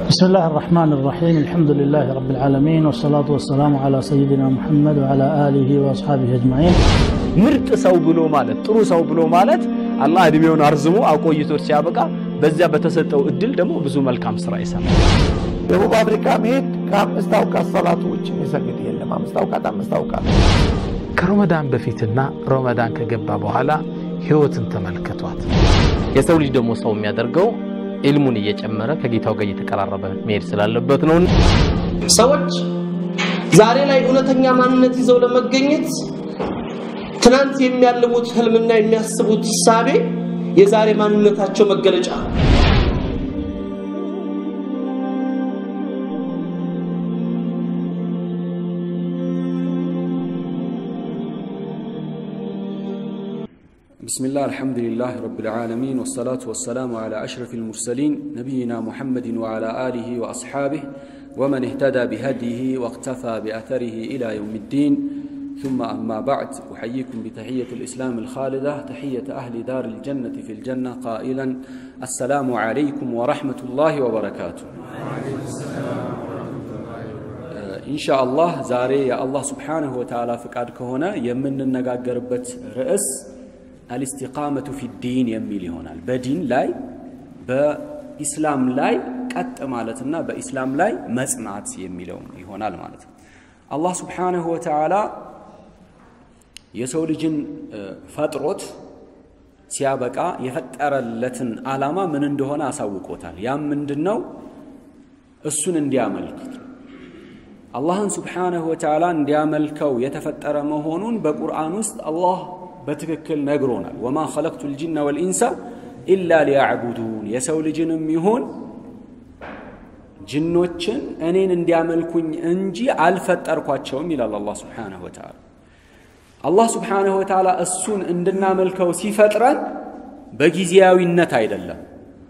بسم الله الرحمن الرحيم الحمد لله رب العالمين والصلاة والسلام على سيدنا محمد وعلى آله وأصحابه أجمعين ምርጥ ሰው ብሎ ማለት ጥሩ ሰው ብሎ ማለት አላህ እድሜውን አርዝሞ አቆይቶት ሲያበቃ በዚያ በተሰጠው እድል ደግሞ ብዙ መልካም ስራ ይሰራል። ደቡብ አፍሪካ መሄድ ከአምስት አውቃት ሰላቱ ውጭ የሚሰግድ የለም። አምስት አውቃት አምስት አውቃት ከረመዳን በፊትና ረመዳን ከገባ በኋላ ህይወትን ተመልከቷት። የሰው ልጅ ደግሞ ሰው የሚያደርገው ኢልሙን እየጨመረ ከጌታው ጋር እየተቀራረበ መሄድ ስላለበት ነው። ሰዎች ዛሬ ላይ እውነተኛ ማንነት ይዘው ለመገኘት ትናንት የሚያልሙት ህልምና የሚያስቡት ሳቤ የዛሬ ማንነታቸው መገለጫ ነው። بسم الله الحمد لله رب العالمين والصلاة والسلام على أشرف المرسلين نبينا محمد وعلى آله وأصحابه ومن اهتدى بهديه واقتفى بأثره إلى يوم الدين ثم أما بعد أحييكم بتحية الإسلام الخالدة تحية أهل دار الجنة في الجنة قائلا السلام عليكم ورحمة الله وبركاته ኢንሻአላህ ዛሬ የአላህ ስብሓንሁ ወተዓላ ፍቃድ ከሆነ የምንነጋገርበት ርዕስ አልስቲቃመቱ ፊ ዲን የሚል ይሆናል። በዲን ላይ በኢስላም ላይ ቀጥ ማለትና በኢስላም ላይ መጽናት የሚለው ይሆናል ማለት ነው። አላህ ስብሓንሁ ወተዓላ የሰው ልጅን ፈጥሮት ሲያበቃ የፈጠረለትን ዓላማ ምን እንደሆነ አሳውቆታል። ያም ምንድን ነው? እሱን እንዲያመልክት አላህን ስብሓንሁ ወተዓላ እንዲያመልከው የተፈጠረ መሆኑን በቁርአን ውስጥ አላህ በትክክል ነግሮናል። ወማ ኸለቅቱ ልጅነ ወልኢንሳ ኢላ ሊያዕቡዱን የሰው ልጅንም ይሁን ጅኖችን እኔን እንዲያመልኩኝ እንጂ አልፈጠርኳቸውም ይላል አላህ ስብሓንሁ ወተዓላ። አላህ ስብሓንሁ ወተዓላ እሱን እንድናመልከው ሲፈጥረን በጊዜያዊነት አይደለም፣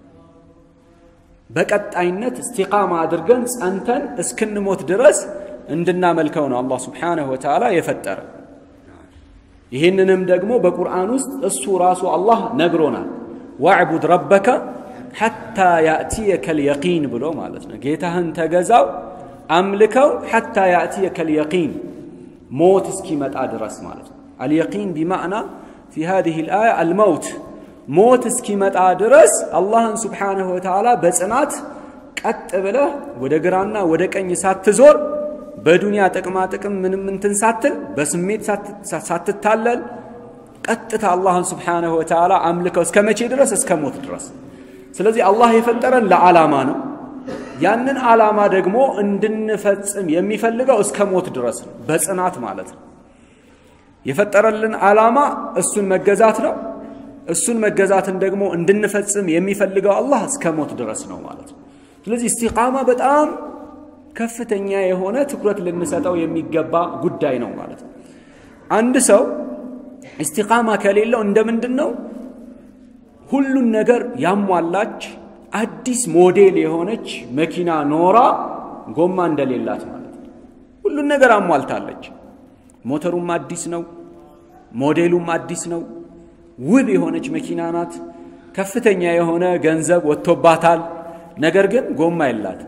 በቀጣይነት እስቲቃማ አድርገን ጸንተን እስክንሞት ድረስ እንድናመልከው ነው አላህ ስብሓንሁ ወተዓላ የፈጠረ። ይህንንም ደግሞ በቁርአን ውስጥ እሱ ራሱ አላህ ነግሮናል። ዋዕቡድ ረበከ ሐታ ያእትየከ ልየቂን ብሎ ማለት ነው። ጌታህን ተገዛው አምልከው ሐታ ያእትየከ ልየቂን ሞት እስኪመጣ ድረስ ማለት ነው። አልየቂን ቢማዕና ፊ ሃዚህ ልአያ አልመውት ሞት እስኪመጣ ድረስ አላህን ስብሓንሁ ወተዓላ በጽናት ቀጥ ብለህ ወደ ግራና ወደ ቀኝ ሳትዞር በዱንያ ጥቅማ ጥቅም ምንም እንትን ሳትል በስሜት ሳትታለል ቀጥታ አላህን ስብሓንሁ ወተዓላ አምልከው እስከ መቼ ድረስ? እስከ ሞት ድረስ። ስለዚህ አላህ የፈጠረን ለዓላማ ነው። ያንን ዓላማ ደግሞ እንድንፈጽም የሚፈልገው እስከ ሞት ድረስ ነው፣ በጽናት ማለት ነው። የፈጠረልን ዓላማ እሱን መገዛት ነው። እሱን መገዛትን ደግሞ እንድንፈጽም የሚፈልገው አላህ እስከ ሞት ድረስ ነው ማለት ነው። ስለዚህ እስቲቃማ በጣም ከፍተኛ የሆነ ትኩረት ልንሰጠው የሚገባ ጉዳይ ነው ማለት ነው። አንድ ሰው እስቲቃማ ከሌለው እንደ ምንድን ነው ሁሉን ነገር ያሟላች አዲስ ሞዴል የሆነች መኪና ኖራ ጎማ እንደሌላት ማለት ነው። ሁሉን ነገር አሟልታለች። ሞተሩም አዲስ ነው፣ ሞዴሉም አዲስ ነው። ውብ የሆነች መኪና ናት። ከፍተኛ የሆነ ገንዘብ ወጥቶባታል። ነገር ግን ጎማ የላት።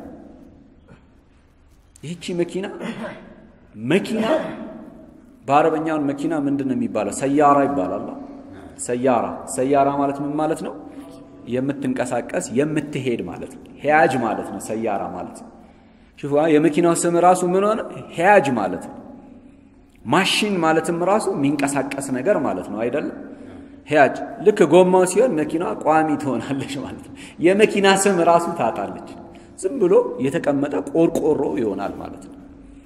ይህቺ መኪና መኪና በአረበኛውን መኪና ምንድን ነው የሚባለው? ሰያራ ይባላል። ሰያራ ሰያራ ማለት ምን ማለት ነው? የምትንቀሳቀስ የምትሄድ ማለት ነው። ሄያጅ ማለት ነው ሰያራ ማለት ነው። ሽፉ የመኪናው ስም ራሱ ምን ሆነ? ሄያጅ ማለት ነው። ማሽን ማለትም ራሱ የሚንቀሳቀስ ነገር ማለት ነው አይደለም? ሄያጅ ልክ ጎማው ሲሆን መኪናዋ ቋሚ ትሆናለች ማለት ነው። የመኪና ስም ራሱ ታጣለች። ዝም ብሎ የተቀመጠ ቆርቆሮ ይሆናል ማለት ነው።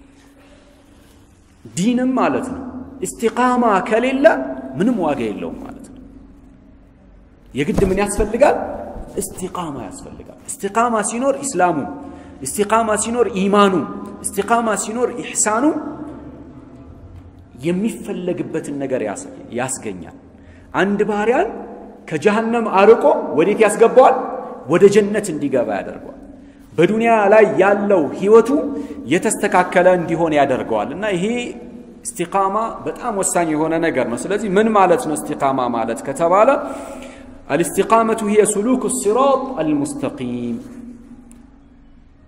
ዲንም ማለት ነው። እስቲቃማ ከሌለ ምንም ዋጋ የለውም ማለት ነው። የግድ ምን ያስፈልጋል? እስቲቃማ ያስፈልጋል። እስቲቃማ ሲኖር ኢስላሙ፣ እስቲቃማ ሲኖር ኢማኑ፣ እስቲቃማ ሲኖር ኢሕሳኑ የሚፈለግበትን ነገር ያስገኛል። አንድ ባሪያን ከጀሃነም አርቆ ወዴት ያስገባዋል? ወደ ጀነት እንዲገባ ያደርገዋል። በዱንያ ላይ ያለው ህይወቱ የተስተካከለ እንዲሆን ያደርገዋል እና ይሄ እስቲቃማ በጣም ወሳኝ የሆነ ነገር ነው። ስለዚህ ምን ማለት ነው እስቲቃማ ማለት ከተባለ አልስቲቃመቱ ሂየ ሱሉክ ሲራጥ አልሙስተቂም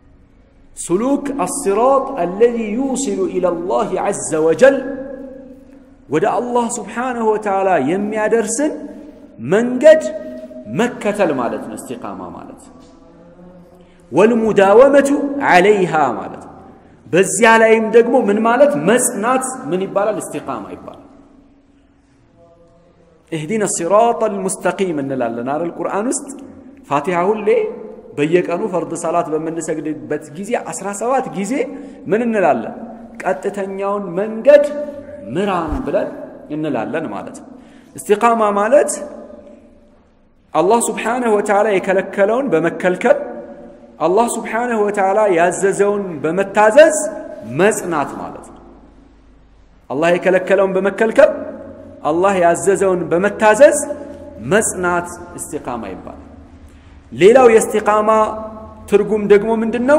سلوك الصراط الذي يوصل إلى الله عز وجل ودا الله سبحانه وتعالى يمي درسن منجد مكة المالت استقامة مالت والمداومة عليها مالت በዚያ ላይም ደግሞ ምን ማለት መጽናት ምን ይባላል እስቲቃማ ይባላል እህዲነ ሲራጥ አልሙስተቂም እንላለን አይደል ቁርአን ውስጥ ፋቲሃ ሁሌ በየቀኑ ፈርድ ሰላት በምንሰግድበት ጊዜ 17 ጊዜ ምን እንላለን ቀጥተኛውን መንገድ ምራን ብለን እንላለን ማለት ነው እስቲቃማ ማለት አላህ ስብሓንሁ ወተዓላ የከለከለውን በመከልከል አላህ ስብሓንሁ ወተዓላ ያዘዘውን በመታዘዝ መጽናት ማለት ነው አላህ የከለከለውን በመከልከል አላህ ያዘዘውን በመታዘዝ መጽናት እስቲቃማ ይባላል ሌላው የእስቲቃማ ትርጉም ደግሞ ምንድን ነው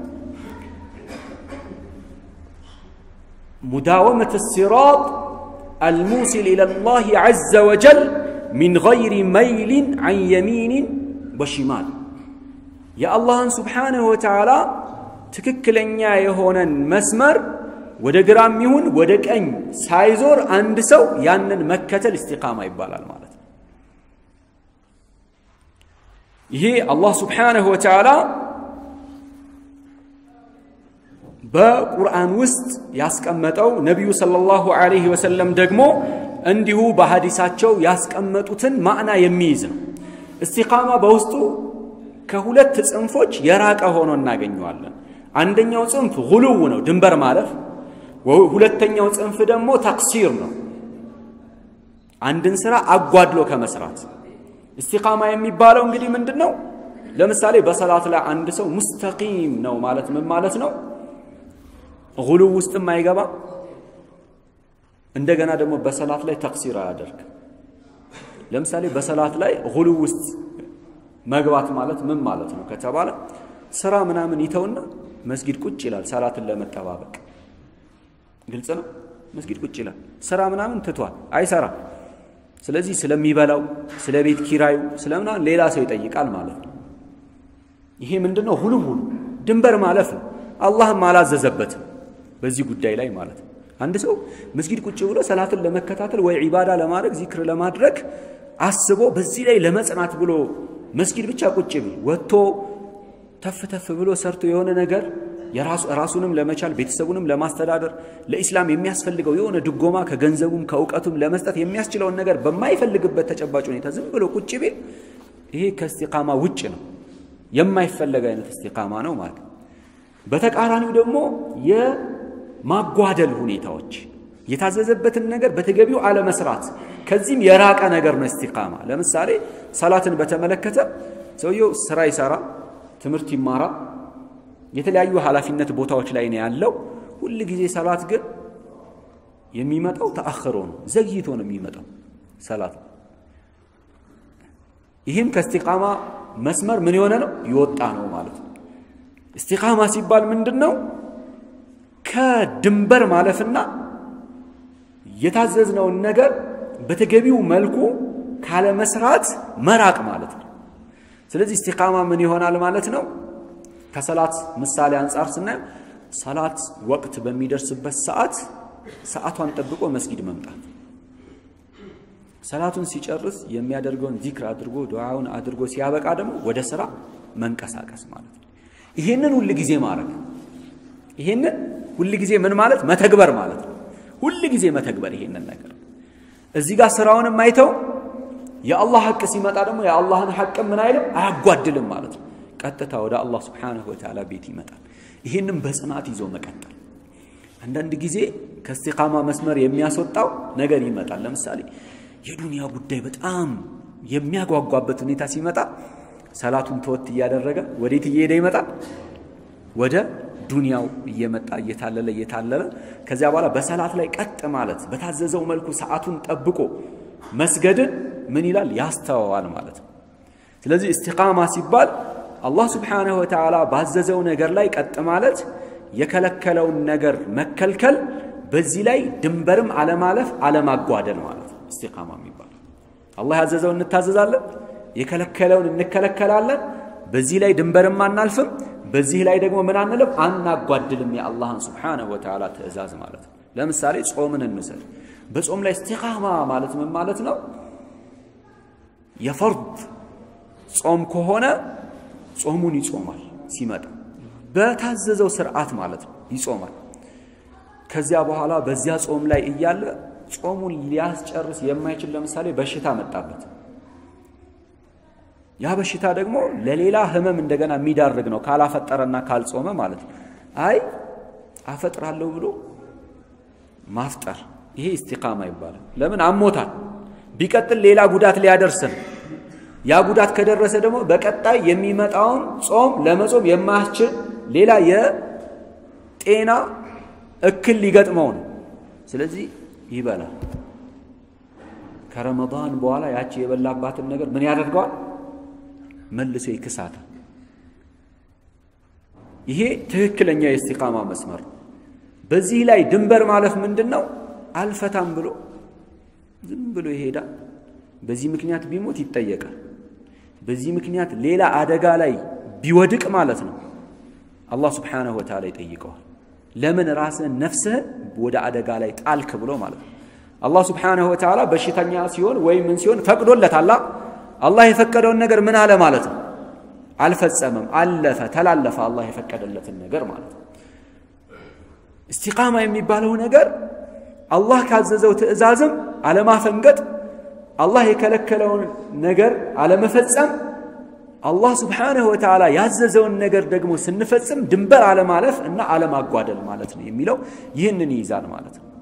ሙዳወመት ሲራጥ الموصل إلى الله عز وجل من غير ميل عن يمين وشمال የአላህን ስብሓንሁ ወተዓላ ትክክለኛ የሆነን መስመር ወደ ግራም ይሁን ወደ ቀኝ ሳይዞር አንድ ሰው ያንን መከተል እስቲቃማ ይባላል ማለት ነው ይሄ አላህ ስብሓንሁ ወተዓላ በቁርአን ውስጥ ያስቀመጠው ነቢዩ ሰለላሁ ዐለይሂ ወሰለም ደግሞ እንዲሁ በሐዲሳቸው ያስቀመጡትን ማዕና የሚይዝ ነው እስቲቃማ በውስጡ ከሁለት ጽንፎች የራቀ ሆኖ እናገኘዋለን አንደኛው ጽንፍ ጉሉው ነው ድንበር ማለፍ ሁለተኛው ጽንፍ ደግሞ ተቅሲር ነው አንድን ስራ አጓድሎ ከመስራት እስቲቃማ የሚባለው እንግዲህ ምንድን ነው ለምሳሌ በሰላት ላይ አንድ ሰው ሙስተቂም ነው ማለት ምን ማለት ነው ጉሉው ውስጥም አይገባ እንደገና ደግሞ በሰላት ላይ ተቅሲር አያደርግ ለምሳሌ በሰላት ላይ ጉሉው ውስጥ መግባት ማለት ምን ማለት ነው ከተባለ ስራ ምናምን ይተውና መስጊድ ቁጭ ይላል ሰላትን ለመጠባበቅ ግልጽ ነው መስጊድ ቁጭ ይላል ስራ ምናምን ትቷል አይሰራ ስለዚህ ስለሚበላው ስለ ቤት ኪራዩ ስለምናምን ሌላ ሰው ይጠይቃል ማለት ነው ይሄ ምንድነው ሁሉ ሁሉ ድንበር ማለፍ ነው አላህም አላዘዘበትም በዚህ ጉዳይ ላይ ማለት ነው አንድ ሰው መስጊድ ቁጭ ብሎ ሰላትን ለመከታተል ወይ ዒባዳ ለማድረግ ዚክር ለማድረግ አስቦ በዚህ ላይ ለመጽናት ብሎ መስጊድ ብቻ ቁጭ ብል ወጥቶ ተፍ ተፍ ብሎ ሰርቶ የሆነ ነገር ራሱንም ለመቻል ቤተሰቡንም ለማስተዳደር ለኢስላም የሚያስፈልገው የሆነ ድጎማ ከገንዘቡም ከእውቀቱም ለመስጠት የሚያስችለውን ነገር በማይፈልግበት ተጨባጭ ሁኔታ ዝም ብሎ ቁጭ ቢል ይሄ ከእስቲቃማ ውጭ ነው የማይፈለግ አይነት እስቲቃማ ነው ማለት በተቃራኒው ደግሞ የማጓደል ሁኔታዎች የታዘዘበትን ነገር በተገቢው አለመስራት ከዚህም የራቀ ነገር ነው እስቲቃማ ለምሳሌ ሰላትን በተመለከተ ሰውየው ስራ ይሰራ ትምህርት ይማራ የተለያዩ ኃላፊነት ቦታዎች ላይ ነው ያለው ሁል ጊዜ ሰላት ግን የሚመጣው ተአኽሮ ነው ዘግይቶ ነው የሚመጣው ሰላት ይህም ከእስቲቃማ መስመር ምን የሆነ ነው ይወጣ ነው ማለት ነው እስቲቃማ ሲባል ምንድን ነው ከድንበር ማለፍና የታዘዝነውን ነገር በተገቢው መልኩ ካለመስራት መራቅ ማለት ነው ስለዚህ እስቲቃማ ምን ይሆናል ማለት ነው ከሰላት ምሳሌ አንጻር ስናየው ሰላት ወቅት በሚደርስበት ሰዓት ሰዓቷን ጠብቆ መስጊድ መምጣት ሰላቱን ሲጨርስ የሚያደርገውን ዚክር አድርጎ ዱዓውን አድርጎ ሲያበቃ ደግሞ ወደ ስራ መንቀሳቀስ ማለት ነው ይሄንን ሁል ጊዜ ማድረግ ይሄንን ሁል ጊዜ ምን ማለት መተግበር ማለት ነው ሁል ጊዜ መተግበር ይሄንን ነገር እዚህ ጋር ስራውንም አይተው የአላህ ሐቅ ሲመጣ ደግሞ የአላህን ሐቅ ምን አይልም አያጓድልም ማለት ነው ቀጥታ ወደ አላህ ስብሓንሁ ወተዓላ ቤት ይመጣል ይህንም በጽናት ይዞ መቀጠል አንዳንድ ጊዜ ከእስቲቃማ መስመር የሚያስወጣው ነገር ይመጣል ለምሳሌ የዱንያ ጉዳይ በጣም የሚያጓጓበት ሁኔታ ሲመጣ ሰላቱን ተወት እያደረገ ወዴት እየሄደ ይመጣል ወደ ዱንያው እየመጣ እየታለለ እየታለለ ከዚያ በኋላ በሰላት ላይ ቀጥ ማለት በታዘዘው መልኩ ሰዓቱን ጠብቆ መስገድን ምን ይላል ያስተዋዋል ማለት ነው ስለዚህ እስቲቃማ ሲባል አላህ ስብሓንሁ ወተዓላ ባዘዘው ነገር ላይ ቀጥ ማለት የከለከለውን ነገር መከልከል በዚህ ላይ ድንበርም አለማለፍ አለማጓደል ማለት ነው እስቲቃማ የሚባለው አላህ ያዘዘውን እንታዘዛለን የከለከለውን እንከለከላለን በዚህ ላይ ድንበርም አናልፍም በዚህ ላይ ደግሞ ምን አንልም አናጓድልም የአላህን ስብሓነሁ ወተዓላ ትእዛዝ ማለት ነው። ለምሳሌ ጾምን እንውሰድ። በጾም ላይ እስቲቃማ ማለት ምን ማለት ነው? የፈርድ ጾም ከሆነ ጾሙን ይጾማል ሲመጣ በታዘዘው ስርዓት ማለት ነው ይጾማል። ከዚያ በኋላ በዚያ ጾም ላይ እያለ ጾሙን ሊያስጨርስ የማይችል ለምሳሌ በሽታ መጣበት። ያ በሽታ ደግሞ ለሌላ ህመም እንደገና የሚዳርግ ነው ካላፈጠረና ካልጾመ ማለት ነው። አይ አፈጥራለሁ ብሎ ማፍጠር ይሄ ኢስቲቃማ ይባላል። ለምን አሞታል። ቢቀጥል ሌላ ጉዳት ሊያደርስ ነው። ያ ጉዳት ከደረሰ ደግሞ በቀጣይ የሚመጣውን ጾም ለመጾም የማያስችል ሌላ የጤና እክል ሊገጥመው ነው። ስለዚህ ይበላል። ከረመዳን በኋላ ያቺ የበላባትን ነገር ምን ያደርገዋል? መልሶ ይክሳታል። ይሄ ትክክለኛ የእስቲቃማ መስመር ነው። በዚህ ላይ ድንበር ማለፍ ምንድን ነው? አልፈታም ብሎ ዝም ብሎ ይሄዳል። በዚህ ምክንያት ቢሞት ይጠየቃል። በዚህ ምክንያት ሌላ አደጋ ላይ ቢወድቅ ማለት ነው አላህ ስብሓነሁ ወተዓላ ይጠይቀዋል። ለምን ራስህን ነፍስህን ወደ አደጋ ላይ ጣልክ ብሎ ማለት ነው። አላህ ስብሓነሁ ወተዓላ በሽተኛ ሲሆን ወይም ምን ሲሆን ፈቅዶለታል። አላህ የፈቀደውን ነገር ምን አለ ማለት ነው አልፈጸመም፣ አለፈ፣ ተላለፈ አላህ የፈቀደለትን ነገር ማለት ነው። እስቲቃማ የሚባለው ነገር አላህ ካዘዘው ትእዛዝም አለማፈንገጥ፣ አላህ የከለከለውን ነገር አለመፈጸም፣ አላህ ስብሓነሁ ወተዓላ ያዘዘውን ነገር ደግሞ ስንፈጽም ድንበር አለማለፍ እና አለማጓደል ማለት ነው የሚለው ይህንን ይይዛል ማለት ነው።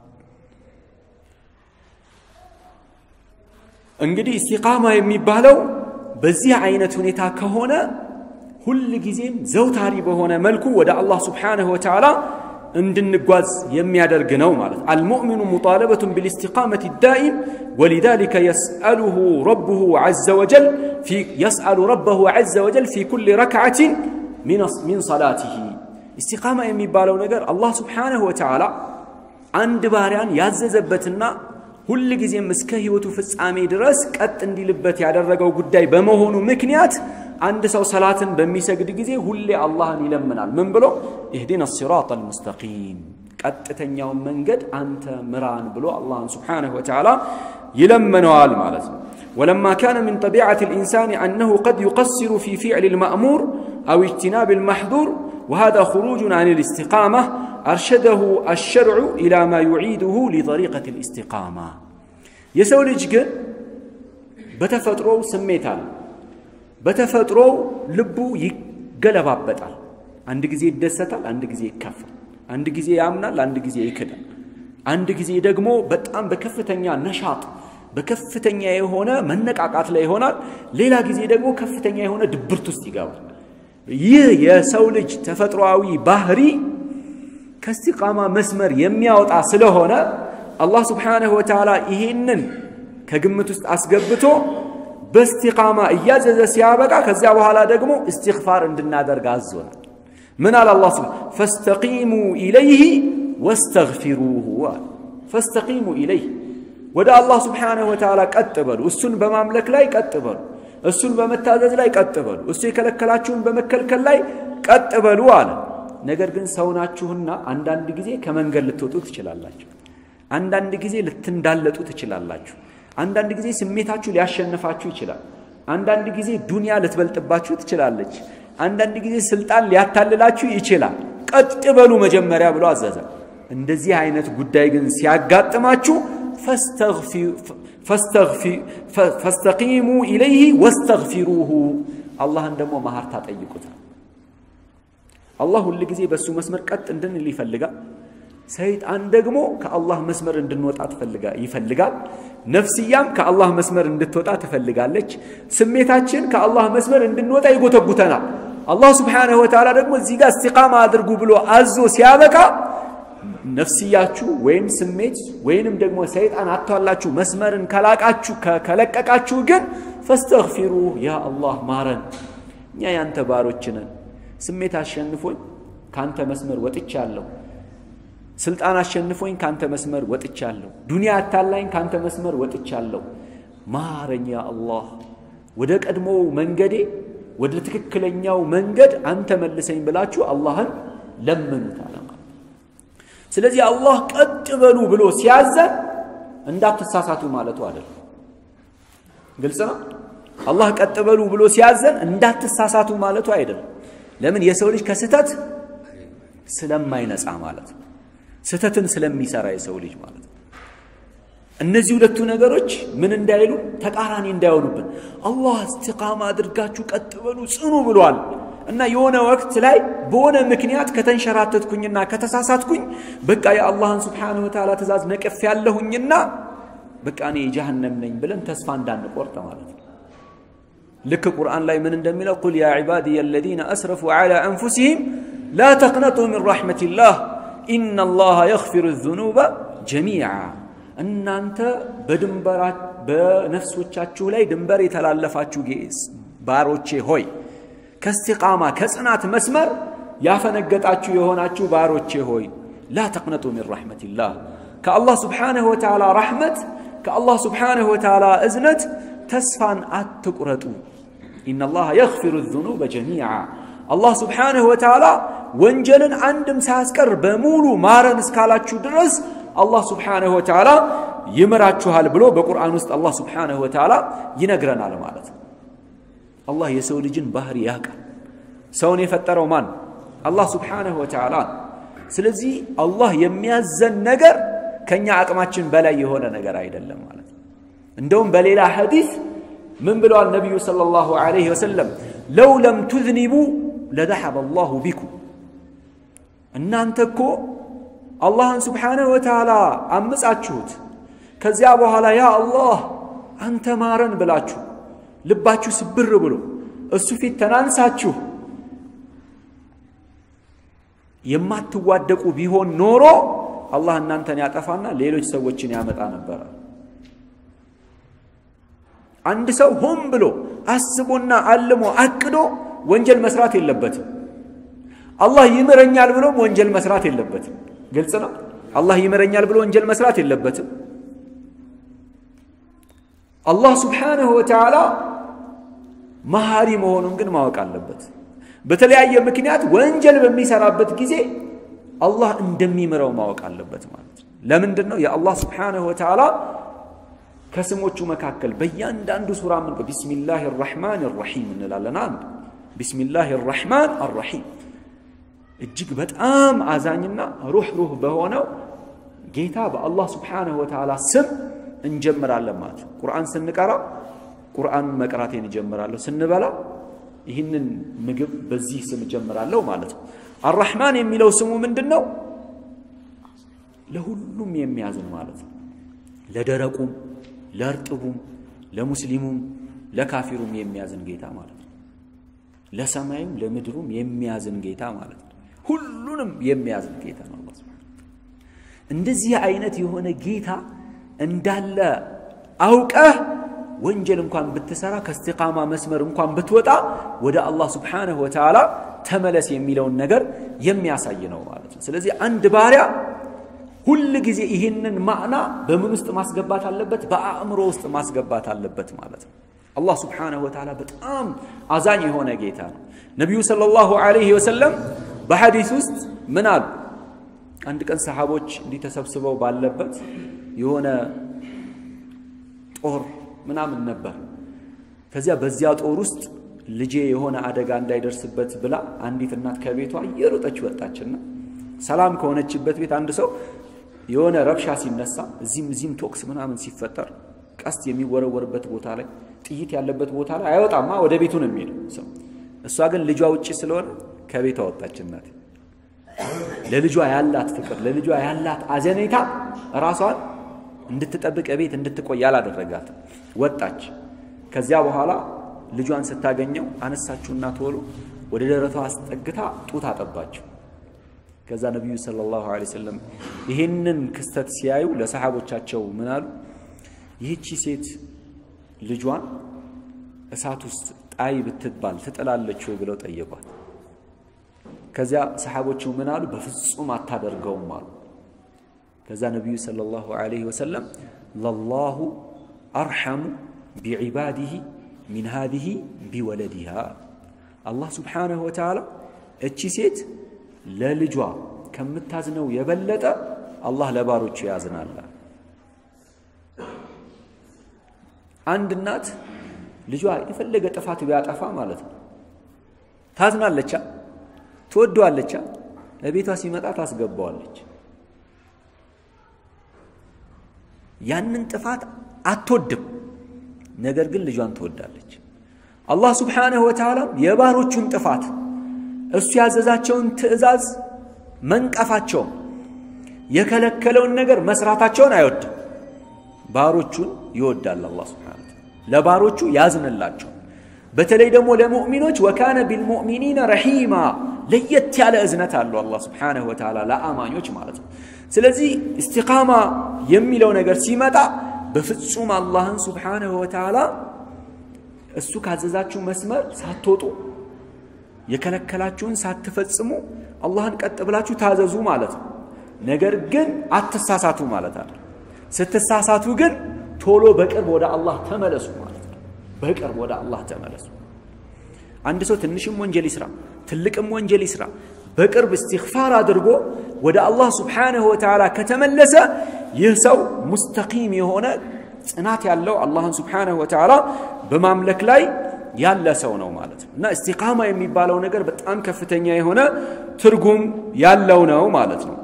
እንግዲህ እስቲቃማ የሚባለው በዚህ አይነት ሁኔታ ከሆነ ሁል ጊዜም ዘውታሪ በሆነ መልኩ ወደ አላህ ስብሓነሁ ወተዓላ እንድንጓዝ የሚያደርግ ነው ማለት አልሙእሚኑ ሙጣለበቱን ቢልእስቲቃመት ዳኢም ወሊዛሊከ የስአሉሁ ረብሁ ዐዘ ወጀል የስአሉ ረበሁ ዐዘ ወጀል ፊ ኩል ረክዓትን ሚን ሰላቲሂ እስቲቃማ የሚባለው ነገር አላህ ስብሓነሁ ወተዓላ አንድ ባሪያን ያዘዘበትና ሁል ጊዜም እስከ ህይወቱ ፍጻሜ ድረስ ቀጥ እንዲልበት ያደረገው ጉዳይ በመሆኑ ምክንያት አንድ ሰው ሰላትን በሚሰግድ ጊዜ ሁሌ አላህን ይለምናል። ምን ብሎ ኢህዲና ሲራጥ አልሙስተቂም ቀጥተኛውን መንገድ አንተ ምራን ብሎ አላህን ስብሓነሁ ወተዓላ ይለምነዋል ማለት ነው። ولما كان من طبيعة الإنسان أنه قد يقصر في فعل المأمور أو اجتناب المحظور وهذا خروج عن الاستقامة أرشده الشرع إلى ما يعيده لطريقة الاستقامة يسولج جن بتفترو سميتال بتفترو لبو يقلبابطال አንድ ጊዜ ይደሰታል፣ አንድ ጊዜ ይከፋል፣ አንድ ጊዜ ያምናል፣ አንድ ጊዜ ይክዳል። አንድ ጊዜ ደግሞ በጣም በከፍተኛ ነሻጥ በከፍተኛ የሆነ መነቃቃት ላይ ይሆናል። ሌላ ጊዜ ደግሞ ከፍተኛ የሆነ ድብርት ውስጥ ይገባል። ይህ የሰው ልጅ ተፈጥሯዊ ባህሪ ከእስቲቃማ መስመር የሚያወጣ ስለሆነ አላህ ስብሓነሁ ወተዓላ ይሄንን ከግምት ውስጥ አስገብቶ በእስቲቃማ እያዘዘ ሲያበቃ ከዚያ በኋላ ደግሞ እስትግፋር እንድናደርግ አዞናል። ምን አለ አላህ ስብሐ ፈስተቂሙ ኢለይህ ወስተግፊሩሁ አለ። ፈስተቂሙ ኢለይህ ወደ አላህ ስብሓነሁ ወተዓላ ቀጥ በሉ፣ እሱን በማምለክ ላይ ቀጥ በሉ፣ እሱን በመታዘዝ ላይ ቀጥ በሉ፣ እሱ የከለከላችሁን በመከልከል ላይ ቀጥ በሉ አለ። ነገር ግን ሰው ናችሁና አንዳንድ ጊዜ ከመንገድ ልትወጡ ትችላላችሁ። አንዳንድ ጊዜ ልትንዳለጡ ትችላላችሁ። አንዳንድ ጊዜ ስሜታችሁ ሊያሸንፋችሁ ይችላል። አንዳንድ ጊዜ ዱንያ ልትበልጥባችሁ ትችላለች። አንዳንድ ጊዜ ስልጣን ሊያታልላችሁ ይችላል። ቀጥ በሉ መጀመሪያ ብሎ አዘዘ። እንደዚህ አይነት ጉዳይ ግን ሲያጋጥማችሁ ፈስተቂሙ ኢለይህ ወስተግፊሩሁ አላህን ደግሞ ማህርታ ጠይቁታል። አላህ ሁል ጊዜ በእሱ መስመር ቀጥ እንድንል ይፈልጋል። ሰይጣን ደግሞ ከአላህ መስመር እንድንወጣ ይፈልጋል። ነፍስያም ከአላህ መስመር እንድትወጣ ትፈልጋለች። ስሜታችን ከአላህ መስመር እንድንወጣ ይጎተጉተናል። አላህ ስብሓነሁ ወተዓላ ደግሞ እዚህ ጋር እስቲቃማ አድርጉ ብሎ አዞ ሲያበቃ ነፍስያችሁ ወይም ስሜት ወይንም ደግሞ ሰይጣን አቷላችሁ መስመርን ከላቃችሁ ከለቀቃችሁ ግን ፈስተግፊሩ ያ አላህ ማረን፣ እኛ ያንተ ባሮች ነን። ስሜት አሸንፎኝ ካንተ መስመር ወጥቻለሁ። ስልጣን አሸንፎኝ ካንተ መስመር ወጥቻለሁ። ዱንያ አታላኝ ካንተ መስመር ወጥቻለሁ። ማረኝ ያ አላህ፣ ወደ ቀድሞው መንገዴ ወደ ትክክለኛው መንገድ አንተ መልሰኝ ብላችሁ አላህን ለምኑት አለ ማለት ስለዚህ አላህ ቀጥ በሉ ብሎ ሲያዘን እንዳትሳሳቱ ማለቱ አይደለም ግልጽ ነው አላህ ቀጥ በሉ ብሎ ሲያዘን እንዳትሳሳቱ ማለቱ አይደለም ለምን የሰው ልጅ ከስህተት ስለማይነጻ ማለት ነው ስህተትን ስለሚሰራ የሰው ልጅ ማለት ነው እነዚህ ሁለቱ ነገሮች ምን እንዳይሉ ተቃራኒ እንዳይሆኑብን አላህ እስትቃማ አድርጋችሁ ቀጥ በሉ ጽኑ ብሏል እና የሆነ ወቅት ላይ በሆነ ምክንያት ከተንሸራተትኩኝና ከተሳሳትኩኝ በቃ የአላህን ስብሓንሁ ወተዓላ ትእዛዝ ነቅፍ ያለሁኝና በቃ እኔ የጀሃነም ነኝ ብለን ተስፋ እንዳንቆርጥ ማለት ነው ልክ ቁርአን ላይ ምን እንደሚለው ቁል ያ ዒባድየ አለዚነ አስረፉ ዐላ አንፉሲሂም ላ ተቅነጡ ሚን ረሕመቲላህ ኢነ አላህ የግፊሩ ዙኑበ ጀሚዓ እናንተ በድንበራ በነፍሶቻችሁ ላይ ድንበር የተላለፋችሁ ባሮቼ ሆይ ከስቲቃማ ከጽናት መስመር ያፈነገጣችሁ የሆናችሁ ባሮቼ ሆይ ላ ተቅነጡ ሚን ረሕመቲላህ ከአላህ ስብሓንሁ ወተዓላ ረሕመት ከአላህ ስብሓንሁ ወተዓላ እዝነት ተስፋን አትቁረጡ ኢነላህ የግፊሩ ዙኑበ ጀሚዓ አላህ ስብሓንሁ ወተዓላ ወንጀልን አንድም ሳያስቀር በሙሉ ማረን እስካላችሁ ድረስ አላህ ስብሓንሁ ወተዓላ ይምራችኋል ብሎ በቁርአን ውስጥ አላህ ስብሓንሁ ወተዓላ ይነግረናል ማለት ነው አላህ የሰው ልጅን ባህሪ ያውቃል ሰውን የፈጠረው ማን አላህ ስብሓንሁ ወተዓላ ስለዚህ አላህ የሚያዘን ነገር ከኛ አቅማችን በላይ የሆነ ነገር አይደለም ማለት ነው እንደውም በሌላ ሐዲስ ምን ብለዋል ነቢዩ ሰለላሁ ዐለይሂ ወሰለም ለው ለም ቱዝኒቡ ለዘሐበ አላሁ ቢኩም እናንተ እኮ አላህን ስብሓንሁ ወተዓላ አምጻችሁት ከዚያ በኋላ ያ አላህ አንተ ማረን ብላችሁ ልባችሁ ስብር ብሎ እሱ ፊት ተናንሳችሁ የማትዋደቁ ቢሆን ኖሮ አላህ እናንተን ያጠፋና ሌሎች ሰዎችን ያመጣ ነበረ አንድ ሰው ሆን ብሎ አስቦና አልሞ አቅዶ ወንጀል መስራት የለበትም አላህ ይምረኛል ብሎም ወንጀል መስራት የለበትም ግልጽ ነው አላህ ይምረኛል ብሎ ወንጀል መስራት የለበትም አላህ ስብሓንሁ ወተዓላ መሐሪ መሆኑን ግን ማወቅ አለበት በተለያየ ምክንያት ወንጀል በሚሰራበት ጊዜ አላህ እንደሚምረው ማወቅ አለበት ማለት ነው ለምንድን ነው የአላህ ስብሓንሁ ወተዓላ ከስሞቹ መካከል በእያንዳንዱ ሱራ ምን ቢስሚላህ ራሕማን ራሒም እንላለን አንድ ቢስሚላህ ራሕማን አራሒም እጅግ በጣም አዛኝና ሩህ ሩህ በሆነው ጌታ በአላህ ስብሓንሁ ወተዓላ ስም እንጀምራለን ማለት ነው ቁርአን ስንቀራ ቁርአኑን መቅራቴን እጀምራለሁ ስንበላ ይህንን ምግብ በዚህ ስም እጀምራለሁ ማለት ነው አራሕማን የሚለው ስሙ ምንድን ነው ለሁሉም የሚያዝን ማለት ነው ለደረቁም ለእርጥቡም ለሙስሊሙም ለካፊሩም የሚያዝን ጌታ ማለት ነው ለሰማዩም ለምድሩም የሚያዝን ጌታ ማለት ነው ሁሉንም የሚያዝን ጌታ ነው አላህ እንደዚህ አይነት የሆነ ጌታ እንዳለ አውቀህ ወንጀል እንኳን ብትሰራ ከእስቲቃማ መስመር እንኳን ብትወጣ ወደ አላህ ስብሓንሁ ወተዓላ ተመለስ የሚለውን ነገር የሚያሳይ ነው ማለት ነው ስለዚህ አንድ ባሪያ ሁል ጊዜ ይህንን ማዕና በምን ውስጥ ማስገባት አለበት በአእምሮ ውስጥ ማስገባት አለበት ማለት ነው አላህ ስብሓንሁ ወተዓላ በጣም አዛኝ የሆነ ጌታ ነው ነቢዩ ሰለላሁ ዐለይሂ ወሰለም በሐዲስ ውስጥ ምን አሉ አንድ ቀን ሰሃቦች እንዲህ ተሰብስበው ባለበት የሆነ ጦር ምናምን ነበር ከዚያ በዚያ ጦር ውስጥ ልጄ የሆነ አደጋ እንዳይደርስበት ብላ አንዲት እናት ከቤቷ እየሮጠች ወጣችና ሰላም ከሆነችበት ቤት አንድ ሰው የሆነ ረብሻ ሲነሳ እዚህም እዚህም ቶክስ ምናምን ሲፈጠር ቀስት የሚወረወርበት ቦታ ላይ ጥይት ያለበት ቦታ ላይ አይወጣማ ወደ ቤቱ ነው የሚሄደው ሰው እሷ ግን ልጇ ውጭ ስለሆነ ከቤቷ ወጣች እናት ለልጇ ያላት ፍቅር ለልጇ ያላት አዘኔታ ራሷን እንድትጠብቅ ቤት እንድትቆይ አላደረጋት ወጣች ከዚያ በኋላ ልጇን ስታገኘው አነሳችሁና ቶሎ ወደ ደረቷ አስጠግታ ጡት አጠባችው ከዛ ነቢዩ ሰለላሁ ዐለይሂ ወሰለም ይህንን ክስተት ሲያዩ ለሰሓቦቻቸው ምን አሉ ይህቺ ሴት ልጇን እሳት ውስጥ ጣይ ብትባል ትጥላለች ወይ ብለው ጠየቋት ከዚያ ሰሓቦቹ ምን አሉ በፍጹም አታደርገውም አሉ ከዛ ነቢዩ ሰለላሁ ዐለይሂ ወሰለም ለላሁ አርሐሙ ቢዒባዲህ ሚን ሃዚህ ቢወለዲሃ አላህ ስብሓነሁ ወተዓላ እቺ ሴት ለልጇ ከምታዝነው የበለጠ አላህ ለባሮቹ ያዝናል። አንድ እናት ልጇ የፈለገ ጥፋት ቢያጠፋ ማለት ነው ታዝናለቻ፣ ትወደዋለቻ፣ ለቤቷ ሲመጣ ታስገባዋለች። ያንን ጥፋት አትወድም፣ ነገር ግን ልጇን ትወዳለች። አላህ ስብሓነሁ ወተዓላ የባሮቹን ጥፋት እሱ ያዘዛቸውን ትእዛዝ መንቀፋቸውን የከለከለውን ነገር መስራታቸውን አይወድም። ባሮቹን ይወዳል አላህ ስብሓነሁ ወተዓላ ለባሮቹ ያዝንላቸው። በተለይ ደግሞ ለሙእሚኖች ወካነ ቢልሙእሚኒነ ረሒማ ለየት ያለ እዝነት አለው አላህ ስብሓነሁ ወተዓላ ለአማኞች ማለት ነው። ስለዚህ እስቲቃማ የሚለው ነገር ሲመጣ በፍጹም አላህን ስብሓነሁ ወተዓላ እሱ ካዘዛችሁ መስመር ሳትወጡ የከለከላችሁን ሳትፈጽሙ አላህን ቀጥ ብላችሁ ታዘዙ ማለት ነው። ነገር ግን አትሳሳቱ ማለት አለ። ስትሳሳቱ ግን ቶሎ በቅርብ ወደ አላህ ተመለሱ ማለት ነው። በቅርብ ወደ አላህ ተመለሱ። አንድ ሰው ትንሽም ወንጀል ይስራ፣ ትልቅም ወንጀል ይስራ፣ በቅርብ እስትግፋር አድርጎ ወደ አላህ ስብሓነሁ ወተዓላ ከተመለሰ ይህ ሰው ሙስተቂም የሆነ ጽናት ያለው አላህን ስብሓነሁ ወተዓላ በማምለክ ላይ ያለ ሰው ነው ማለት ነው። እና እስቲቃማ የሚባለው ነገር በጣም ከፍተኛ የሆነ ትርጉም ያለው ነው ማለት ነው።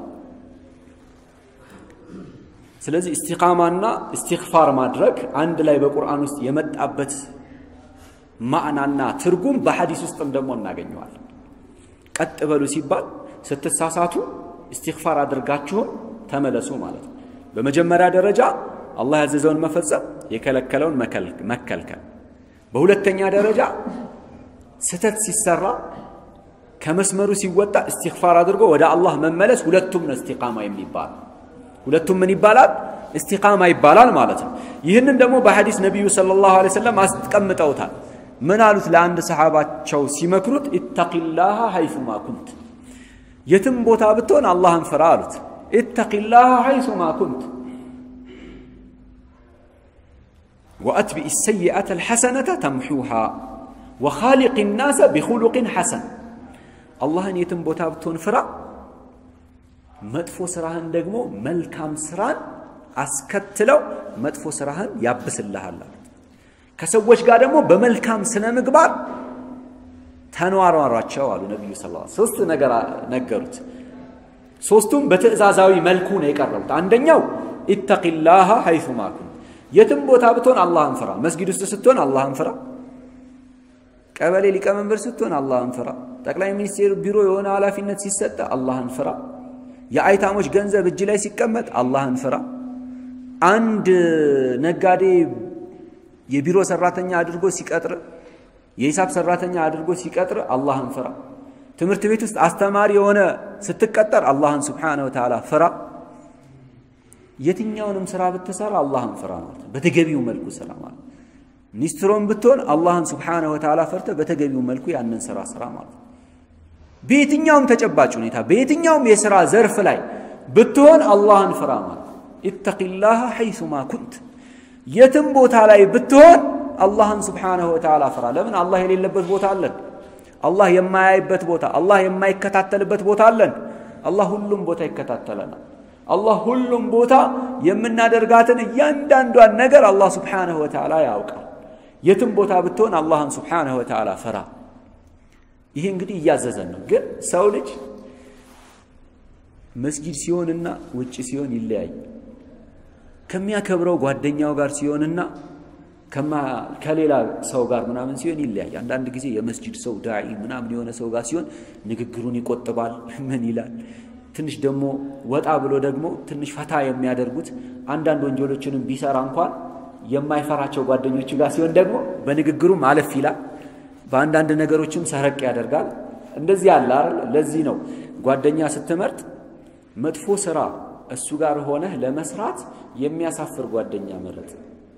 ስለዚህ እስቲቃማና እስትግፋር ማድረግ አንድ ላይ በቁርአን ውስጥ የመጣበት ማዕናና ትርጉም በሐዲስ ውስጥም ደግሞ እናገኘዋለን። ቀጥ በሉ ሲባል ስትሳሳቱ እስትግፋር አድርጋችሁን ተመለሱ ማለት ነው። በመጀመሪያ ደረጃ አላህ ያዘዘውን መፈጸም፣ የከለከለውን መከልከል። በሁለተኛ ደረጃ ስተት ሲሰራ ከመስመሩ ሲወጣ እስትግፋር አድርጎ ወደ አላህ መመለስ። ሁለቱም ነው እስቲቃማ የሚባል ሁለቱም ምን ይባላል? እስቲቃማ ይባላል ማለት ነው። ይህንን ደግሞ በሐዲስ ነቢዩ ሰለላሁ ዐለይሂ ወሰለም አስቀምጠውታል። ምን አሉት? ለአንድ ሰሓባቸው ሲመክሩት ኢተቂላሃ ሐይሱማ ኩንት፣ የትም ቦታ ብትሆን አላህን ፍራ አሉት። ኢተቂላሃ ሐይሱማ ኩንት ወአትቢኢ ሰይአተ ልሐሰነተ ተምሑሃ ወኻሊቅ ናሰ ቢኹሉቅን ሐሰን። አላህን የትም ቦታ ብትሆን ፍራ መጥፎ ስራህን ደግሞ መልካም ስራን አስከትለው መጥፎ ስራህን ያብስልሃል። ከሰዎች ጋር ደግሞ በመልካም ስነ ምግባር ተኗሯሯቸው አሉ ነቢዩ ስ ሶስት ነገር ነገሩት። ሶስቱም በትዕዛዛዊ መልኩ ነው የቀረቡት። አንደኛው ኢተቂላሃ ሐይሱማ ኩንት፣ የትም ቦታ ብትሆን አላህን ፍራ። መስጊድ ውስጥ ስትሆን አላህን ፍራ። ቀበሌ ሊቀመንበር ስትሆን አላህን ፍራ። ጠቅላይ ሚኒስቴር ቢሮ የሆነ ኃላፊነት ሲሰጠ አላህን ፍራ። የአይታሞች ገንዘብ እጅ ላይ ሲቀመጥ አላህን ፍራ። አንድ ነጋዴ የቢሮ ሰራተኛ አድርጎ ሲቀጥር፣ የሂሳብ ሰራተኛ አድርጎ ሲቀጥር አላህን ፍራ። ትምህርት ቤት ውስጥ አስተማሪ የሆነ ስትቀጠር አላህን ስብሓነሁ ወተዓላ ፍራ። የትኛውንም ስራ ብትሰራ አላህን ፍራ ማለት በተገቢው መልኩ ስራ ማለት ሚኒስትሮን ብትሆን አላህን ስብሓነሁ ወተዓላ ፈርተ በተገቢው መልኩ ያንን ስራ ስራ ማለት ነው። በየትኛውም ተጨባጭ ሁኔታ በየትኛውም የሥራ ዘርፍ ላይ ብትሆን አላህን ፍራ ማለት ኢተቂላህ ሐይሱማ ኩንት፣ የትም ቦታ ላይ ብትሆን አላህን ስብሓነሁ ወተዓላ ፍራ። ለምን አላህ የሌለበት ቦታ አለን? አላህ የማያይበት ቦታ፣ አላህ የማይከታተልበት ቦታ አለን? አላህ ሁሉም ቦታ ይከታተለናል። አላህ ሁሉም ቦታ የምናደርጋትን እያንዳንዷን ነገር አላህ ስብሓነሁ ወተዓላ ያውቃል። የትም ቦታ ብትሆን አላህን ስብሓነሁ ወተዓላ ፍራ። ይሄ እንግዲህ እያዘዘን ነው። ግን ሰው ልጅ መስጊድ ሲሆንና ውጭ ሲሆን ይለያይ። ከሚያከብረው ጓደኛው ጋር ሲሆንና ከሌላ ሰው ጋር ምናምን ሲሆን ይለያይ። አንዳንድ ጊዜ የመስጂድ ሰው ዳዒ ምናምን የሆነ ሰው ጋር ሲሆን ንግግሩን ይቆጥባል። ምን ይላል? ትንሽ ደግሞ ወጣ ብሎ ደግሞ ትንሽ ፈታ የሚያደርጉት አንዳንድ ወንጀሎችንም ቢሰራ እንኳን የማይፈራቸው ጓደኞቹ ጋር ሲሆን ደግሞ በንግግሩ ማለፍ ይላል። በአንዳንድ ነገሮችም ሰረቅ ያደርጋል። እንደዚህ አለ አይደል? ለዚህ ነው ጓደኛ ስትመርጥ መጥፎ ስራ እሱ ጋር ሆነህ ለመስራት የሚያሳፍር ጓደኛ መረጥ።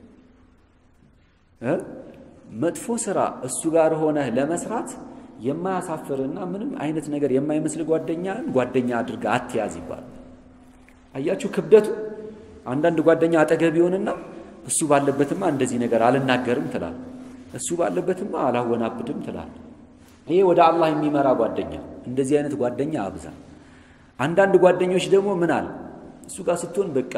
መጥፎ ስራ እሱ ጋር ሆነህ ለመስራት የማያሳፍርና ምንም አይነት ነገር የማይመስል ጓደኛን ጓደኛ አድርጋ አትያዝ ይባላል። አያችሁ ክብደቱ። አንዳንድ ጓደኛ አጠገብ ይሆንና እሱ ባለበትማ እንደዚህ ነገር አልናገርም ትላል። እሱ ባለበትማ አላወናብድም ትላል። ይሄ ወደ አላህ የሚመራ ጓደኛ እንደዚህ አይነት ጓደኛ አብዛ አንዳንድ ጓደኞች ደግሞ ምን አለ እሱ ጋር ስትሆን በቃ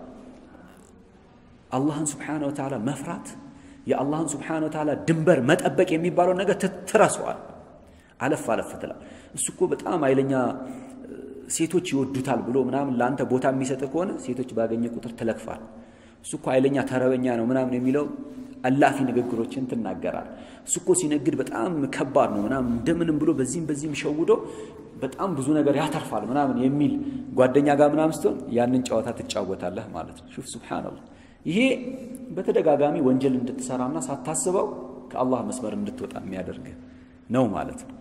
አላህን ስብሓነ ወተዓላ መፍራት የአላህን ስብሓነ ወተዓላ ድንበር መጠበቅ የሚባለው ነገር ትረሰዋል አለፍ አለፍ ትላል እሱ እኮ በጣም ኃይለኛ ሴቶች ይወዱታል ብሎ ምናምን ለአንተ ቦታ የሚሰጥ ከሆነ ሴቶች ባገኘ ቁጥር ትለክፋል እሱ እኮ ኃይለኛ ተረበኛ ነው ምናምን የሚለው አላፊ ንግግሮችን ትናገራል እሱ እኮ ሲነግድ በጣም ከባድ ነው ምናምን እንደምንም ብሎ በዚህም በዚህም ሸውዶ በጣም ብዙ ነገር ያተርፋል ምናምን የሚል ጓደኛ ጋር ምናምን ስትሆን ያንን ጨዋታ ትጫወታለህ ማለት ነው ሹፍ ሱብሓነላህ ይሄ በተደጋጋሚ ወንጀል እንድትሰራና ሳታስበው ከአላህ መስመር እንድትወጣ የሚያደርግ ነው ማለት ነው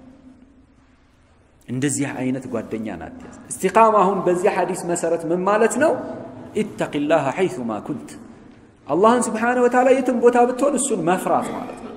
እንደዚህ አይነት ጓደኛ ናት እስቲቃማ አሁን በዚህ ሐዲስ መሰረት ምን ማለት ነው ኢተቂላህ ሐይቱማ ኩንት አላህን ስብሓነ ወተዓላ የትም ቦታ ብትሆን እሱን መፍራት ማለት ነው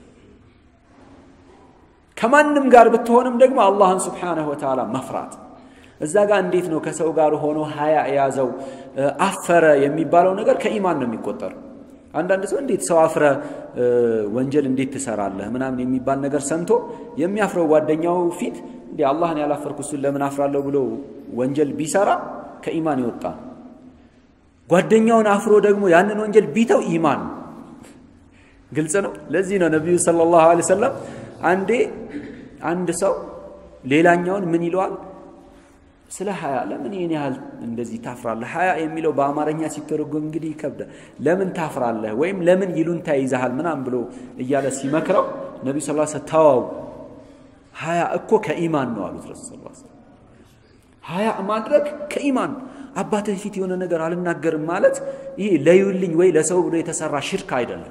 ከማንም ጋር ብትሆንም ደግሞ አላህን ስብሓነሁ ወተዓላ መፍራት እዛ ጋር እንዴት ነው ከሰው ጋር ሆኖ ሀያ የያዘው አፈረ የሚባለው ነገር ከኢማን ነው የሚቆጠረው አንዳንድ ሰው እንዴት ሰው አፍረ ወንጀል እንዴት ትሰራለህ ምናምን የሚባል ነገር ሰምቶ የሚያፍረው ጓደኛው ፊት እንዲ አላህን ያላፈርኩ እሱን ለምን አፍራለሁ ብሎ ወንጀል ቢሰራ ከኢማን ይወጣ ጓደኛውን አፍሮ ደግሞ ያንን ወንጀል ቢተው ኢማን ግልጽ ነው ለዚህ ነው ነቢዩ ሰለላሁ ዐለይሂ ወሰለም አንዴ አንድ ሰው ሌላኛውን ምን ይለዋል ስለ ሀያ ለምን ይህን ያህል እንደዚህ ታፍራለህ ሀያ የሚለው በአማርኛ ሲተረጎም እንግዲህ ይከብዳል ለምን ታፍራለህ ወይም ለምን ይሉንታ ይዛሃል ምናም ብሎ እያለ ሲመክረው ነቢ ስ ተዋው ሀያ እኮ ከኢማን ነው አሉት ረሱ ስ ሀያ ማድረግ ከኢማን አባትህ ፊት የሆነ ነገር አልናገርም ማለት ይሄ ለዩልኝ ወይ ለሰው ብሎ የተሰራ ሽርክ አይደለም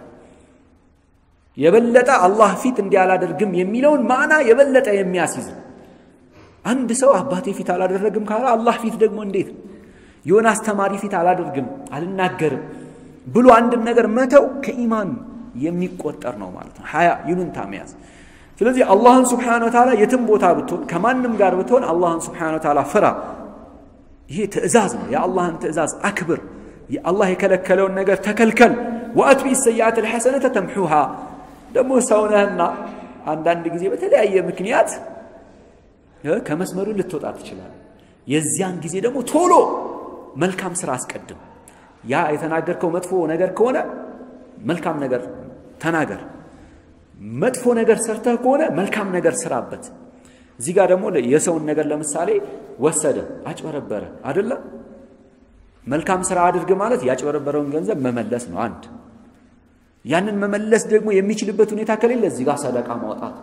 የበለጠ አላህ ፊት እንዲህ አላደርግም የሚለውን ማዕና የበለጠ የሚያስይዝ አንድ ሰው አባቴ ፊት አላደረግም ካለ አላህ ፊት ደግሞ እንዴት የሆነ አስተማሪ ፊት አላደርግም አልናገርም ብሎ አንድን ነገር መተው ከኢማን የሚቆጠር ነው ማለት ነው ሀያ ይሉንታ መያዝ ስለዚህ አላህን ስብሓን ወተዓላ የትም ቦታ ብትሆን ከማንም ጋር ብትሆን አላህን ስብሓን ወተዓላ ፍራ ይሄ ትእዛዝ ነው የአላህን ትእዛዝ አክብር አላህ የከለከለውን ነገር ተከልከል ወአትቢ ሰይአት ልሐሰነተ ተምሑሃ ደግሞ ሰውነህና አንዳንድ ጊዜ በተለያየ ምክንያት ከመስመሩ ልትወጣ ትችላል የዚያን ጊዜ ደግሞ ቶሎ መልካም ስራ አስቀድም ያ የተናገርከው መጥፎ ነገር ከሆነ መልካም ነገር ተናገር መጥፎ ነገር ሰርተህ ከሆነ መልካም ነገር ስራበት እዚህ ጋር ደግሞ የሰውን ነገር ለምሳሌ ወሰደ አጭበረበረ አይደለም መልካም ስራ አድርግ ማለት ያጭበረበረውን ገንዘብ መመለስ ነው አንድ ያንን መመለስ ደግሞ የሚችልበት ሁኔታ ከሌለ እዚህ ጋር ሰደቃ ማውጣት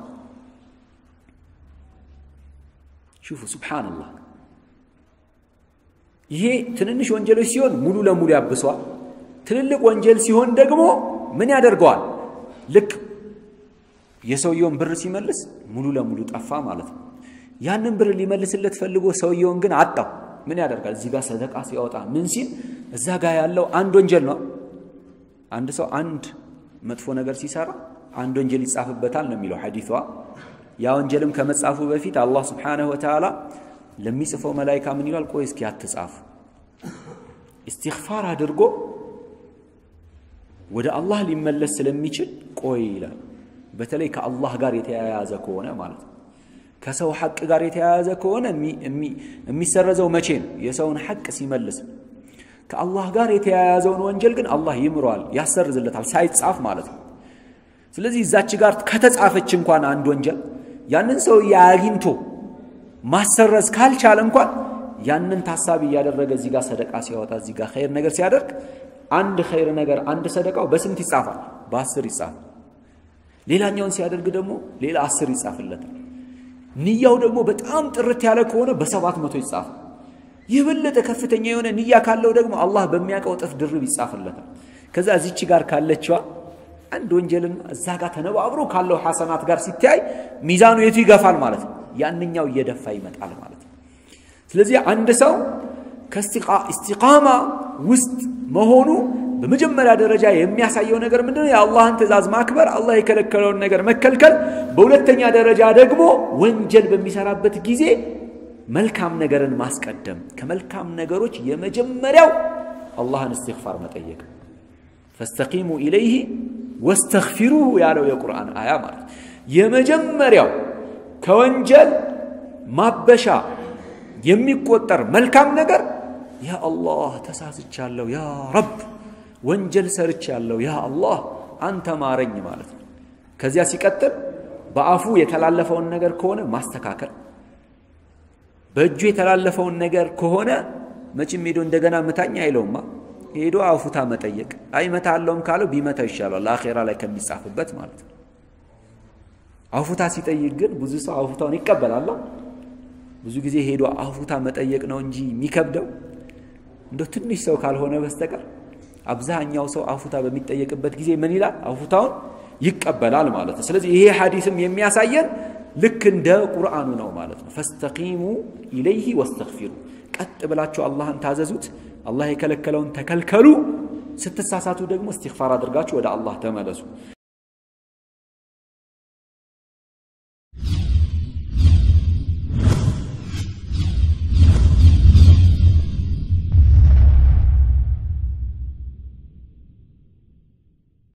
ሹፉ ሱብሓነላህ ይሄ ትንንሽ ወንጀሎች ሲሆን ሙሉ ለሙሉ ያብሰዋል ትልልቅ ወንጀል ሲሆን ደግሞ ምን ያደርገዋል ልክ የሰውየውን ብር ሲመልስ ሙሉ ለሙሉ ጠፋ ማለት ነው ያንን ብር ሊመልስለት ፈልጎ ሰውየውን ግን አጣው ምን ያደርጋል እዚህ ጋር ሰደቃ ሲያወጣ ምን ሲል እዛ ጋር ያለው አንድ ወንጀል ነው አንድ ሰው አንድ መጥፎ ነገር ሲሰራ አንድ ወንጀል ይጻፍበታል ነው የሚለው ሐዲቷ ያ ወንጀልም ከመጻፉ በፊት አላህ ስብሓንሁ ወተዓላ ለሚጽፈው መላይካ ምን ይሏል ቆይ እስኪ አትጻፍ እስትግፋር አድርጎ ወደ አላህ ሊመለስ ስለሚችል ቆይ ይላል በተለይ ከአላህ ጋር የተያያዘ ከሆነ ማለት ነው ከሰው ሐቅ ጋር የተያያዘ ከሆነ የሚሰረዘው መቼ ነው የሰውን ሐቅ ሲመልስ ከአላህ ጋር የተያያዘውን ወንጀል ግን አላህ ይምረዋል ያሰርዝለታል ሳይጻፍ ማለት ነው ስለዚህ እዛች ጋር ከተጻፈች እንኳን አንድ ወንጀል ያንን ሰው አግኝቶ ማሰረዝ ካልቻለ እንኳን ያንን ታሳቢ እያደረገ እዚህ ጋር ሰደቃ ሲያወጣ እዚህ ጋር ኸይር ነገር ሲያደርግ አንድ ኸይር ነገር አንድ ሰደቃው በስንት ይጻፋል በአስር ይጻፋል ሌላኛውን ሲያደርግ ደግሞ ሌላ አስር ይጻፍለታል ንያው ደግሞ በጣም ጥርት ያለ ከሆነ በሰባት መቶ ይጻፋል የበለጠ ከፍተኛ የሆነ ንያ ካለው ደግሞ አላህ በሚያውቀው እጥፍ ድርብ ይጻፍለታል ከዛ እዚች ጋር ካለችዋ አንድ ወንጀልና እዛ ጋር ተነባብሮ ካለው ሐሰናት ጋር ሲታይ ሚዛኑ የቱ ይገፋል ማለት ነው ያንኛው እየደፋ ይመጣል ማለት ነው ስለዚህ አንድ ሰው ከእስቲቃማ ውስጥ መሆኑ በመጀመሪያ ደረጃ የሚያሳየው ነገር ምንድነው የአላህን ትእዛዝ ማክበር አላህ የከለከለውን ነገር መከልከል በሁለተኛ ደረጃ ደግሞ ወንጀል በሚሰራበት ጊዜ መልካም ነገርን ማስቀደም ከመልካም ነገሮች የመጀመሪያው አላህን እስትግፋር መጠየቅ ፈስተቂሙ ኢለይህ ወስተግፊሩሁ ያለው የቁርአን አያ ማለት የመጀመሪያው ከወንጀል ማበሻ የሚቆጠር መልካም ነገር ያ አላህ ተሳስቻለሁ፣ ያ ረብ ወንጀል ሰርቻለሁ፣ ያ አላህ አንተ ማረኝ ማለት ነው። ከዚያ ሲቀጥል በአፉ የተላለፈውን ነገር ከሆነ ማስተካከል፣ በእጁ የተላለፈውን ነገር ከሆነ መቼም ሄዶ እንደገና ምታኝ አይለውማ። ሄዶ አፉታ መጠየቅ አይመታ አለውም ካለው ቢመታው ይሻላል፣ አኼራ ላይ ከሚጻፍበት ማለት ነው። አፉታ ሲጠይቅ ግን ብዙ ሰው አፉታውን ይቀበላል። ብዙ ጊዜ ሄዶ አፉታ መጠየቅ ነው እንጂ የሚከብደው እንደው ትንሽ ሰው ካልሆነ በስተቀር አብዛኛው ሰው አፉታ በሚጠየቅበት ጊዜ ምን ይላል? አፉታውን ይቀበላል ማለት ነው። ስለዚህ ይሄ ሐዲስም የሚያሳየን ልክ እንደ ቁርአኑ ነው ማለት ነው። ፈስተቂሙ ኢለይህ ወስተግፊሩ፣ ቀጥ ብላችሁ አላህን ታዘዙት፣ አላህ የከለከለውን ተከልከሉ፣ ስትሳሳቱ ደግሞ እስትግፋር አድርጋችሁ ወደ አላህ ተመለሱ።